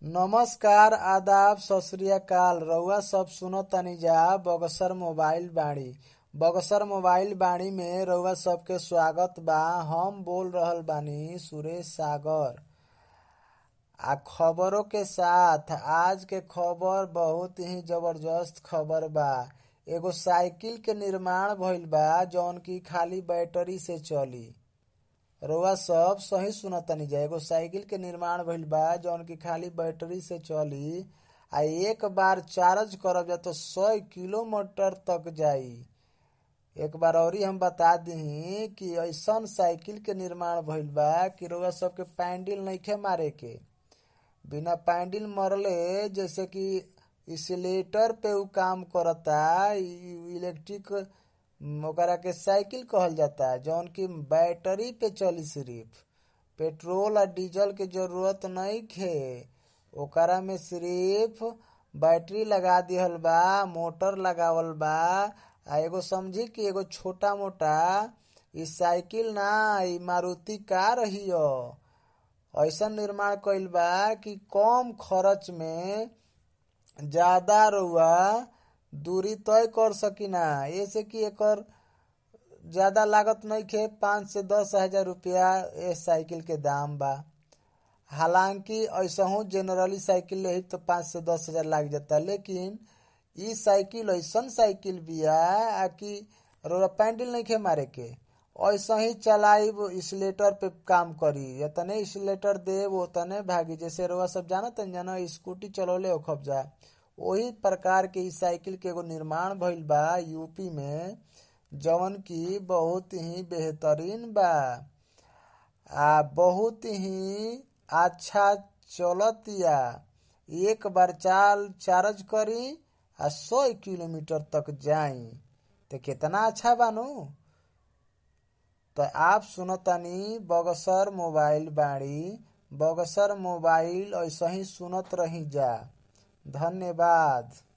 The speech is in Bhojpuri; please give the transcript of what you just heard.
नमस्कार आदाब सत श्री अकाल रउआ सब सुनतानी जा बक्सर मोबाइल बाड़ी बक्सर मोबाइल बाड़ी में रउआ सबके स्वागत बा हम बोल रहल बानी सुरेश सागर आ खबरों के साथ आज के खबर बहुत ही जबरदस्त खबर बा एगो साइकिल के निर्माण भइल बा जौन की खाली बैटरी से चली रउआ सब सही सुनतानी जा एगो साइकिल के निर्माण भइल बा जौन की खाली बैटरी से चली आ एक बार चार्ज करब जा तो सौ किलोमीटर तक जाई एक बार औरी हम बता दी कि ऐसन साइकिल के निर्माण भइल बा कि रउआ सबके पैंडल नइखे मारे के बिना पैंडल मरले जैसे कि इसलेटर पे उ काम करता इलेक्ट्रिक ओकरा के साइकिल कहल जाता जौन की बैटरी पे चली सिर्फ पेट्रोल आ डीजल के जरूरत नइखे ओकरा में सिर्फ बैटरी लगा दिहल बा मोटर लगावल बा आ एगो समझी कि एगो छोटा मोटा इ साइकिल ना इ मारुति कार हिय ऐसन निर्माण कइल बा कि कम खर्च में ज्यादा रउआ दूरी तय कर सकिना ऐसे कि एकर ज्यादा लागत नइखे पाँच से दस हजार रुपया ए साइकिल के दाम बा हालांकि ऐसहू जनरली साइकिल लेही तो पाँच से दस हजार लाग जाता लेकिन इ साइकिल ऐसन साइकिल बिया आ कि रउआ पैंडल नइखे मारे के ऐसा ही चलाइब इसलेटर पे काम करी एतने इसलेटर देव ओतने भागी जैसे रउआ सब जानत जाना स्कूटी चलौले होखब जा ओही प्रकार के इ साइकिल के एगो निर्माण भइल बा यूपी में जवन की बहुत ही बेहतरीन बा आ बहुत ही अच्छा चलतिया एक बार चाल चार्ज करी आ सौ किलोमीटर तक जाई तो कितना अच्छा बानू तो आप सुनतानी बगसर मोबाइल बाड़ी बगसर मोबाइल ऐसा ही सुनत रही जा धन्यवाद